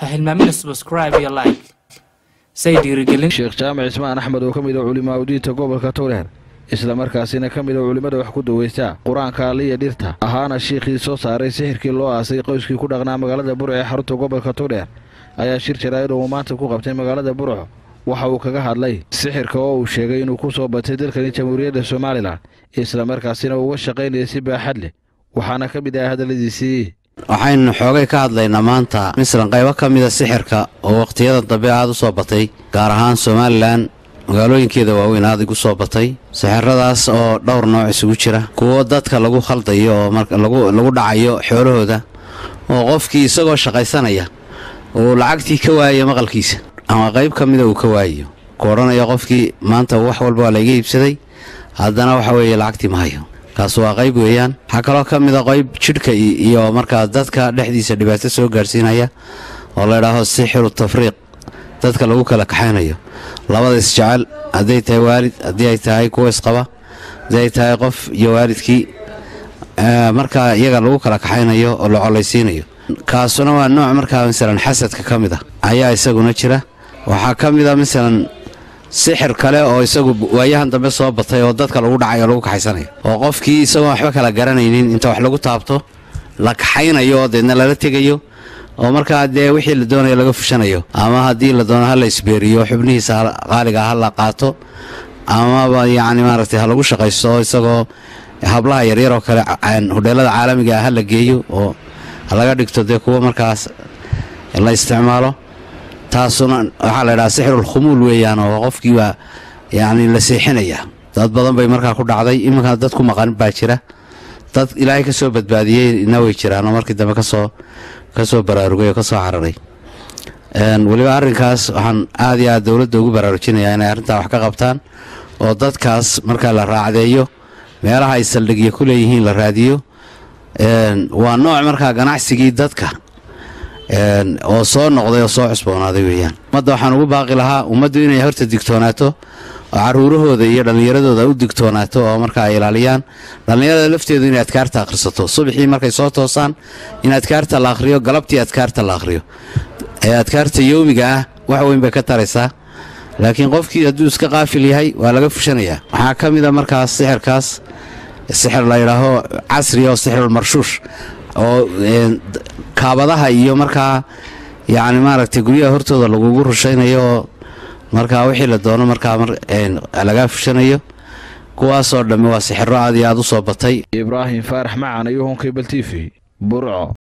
ha hilmaamina subscribe iyo like say dhiirigelin sheekh jaamac ismaan axmed oo ka mid ah culimaa udiinta gobolka towdheer isla markaasina ka mid a culimmada wax ku daweysta qur-aanka aliya dhirta ahaana shiikhii soo saaray sixirkii loo aasay qoyskii ku dhaqnaa magaalada burco ee xarunta gobolka towdheer ayaa shir jaraa'id uu maanta ku qabtay magaalada burco waxa uu kaga hadlay sixirka oo uu sheegay inuu ku soo batay dalkani jamhuuriyadda somalilan isla markaasina uga shaqaynaya si baaxad leh waxaana ka mid ah hadalladiisii waxaynu xoogay ka hadlaynaa maanta mislan qaybo ka mida sixirka oo wakhtiyada dambe aad u soo batay gaar ahaan somalilan magaalooyinkeeda waaweyn aad igu soo batay sixiradaas oo dhowr nooc isugu jira kuwo dadka lagu khaldayo oo lagu dhacayo xoolahooda oo qofkii isagoo shaqaysanaya uu lacagtii ka waayayo maqalkiisa ama qayb ka mida uu ka waayayo ku odhanaya qofkii maanta wax walba waa layga iibsaday haddana waxa weeye lacagtii ma hayo kaas waa qayb weeyaan waxaa kaloo ka mid a qayb jidhka iyo markaa dadka dhexdiisa dhibaato soo gaadhsiinaya oo laydhaaho sixiru tafriiq dadka lagu kala kaxaynayo labada isjecel hadday tahay waalid haddii ay tahay kuwa isqaba haddii ay tahay qof iyo waalidkii markaa iyaga lagu kala kaxaynayo oo la colaysiinayo kaasuna waa nooc markaa masalan xasadka ka mid a ayaa isaguna jira waxaa ka mid a masalan sixir kale oo isagu waayahan dambe soo batay oo dadka lagu dhacayo o lagu kaxaysanayo oo qofkii isagoon waxba kala garanaynin inta wax lagu taabto la kaxaynayo oo deedna lala tegayo oo markaa dee wixii la doonayo laga fushanayo ama haddii la doono ha la isbeeriyo xubnihiisa qaaliga ha la qaato amaba yacni maaragtay ha lagu shaqaysto isagoo hablaha yaryar oo kale hudheelada caalamiga ah ha la geeyo oo ha laga dhigto dee kuwa markaas la isticmaalo taasuna waxaa la ydhaha sixirul khumuul weeyaan oo qofkii baa yacni la seexinaya dad badan bay markaa ku dhacday iminkaa dad ku maqan baa jira dad ilaahay ka soo badbaadiyeyna way jiraan oo markii dambe kasoo ka soo baraarugay oo ka soo cararay weliba arrinkaas waxaan aad iyo aad dowladda ugu baraarujinayaa inay arrintaa wax ka qabtaan oo dadkaas markaa la raacdeeyo meelaha ay saldhigyo ku leeyihiin la raadiyo waa nooc markaa ganacsigii dadka oo soo noqday oo soo cusboonaaday weeyaan ummadda waxaan ugu baaqi lahaa ummaddu inay horta digtoonaato oo caruurahooda iyo dhallinyaradooda u digtoonaato oo markaa ay ilaaliyaan dhallinyarada lafteedu inay adkaarta akhrisato subaxii markay soo toosaan in adkaarta la akhriyo galabtii adkaarta la akhriyo ee adkaarta yowmiga ah wax weyn bay ka taraysaa laakiin qofkii hadduu iska qaafil yahay waa laga fushanayaa waxaa ka mid a markaas sixirkaas sixir la yidhaaho casri oo sixirulmarshuush oo kaabadaha iyo markaa yacni maaragtay guryaha hortooda lagugu rushaynayo oo markaa wixii la doono markaa lagaa fushanayo kuwaasoo dhammi waa sixiro aad iyo aad u soo batay ibraahim faarax macan iyo honkebel t v burco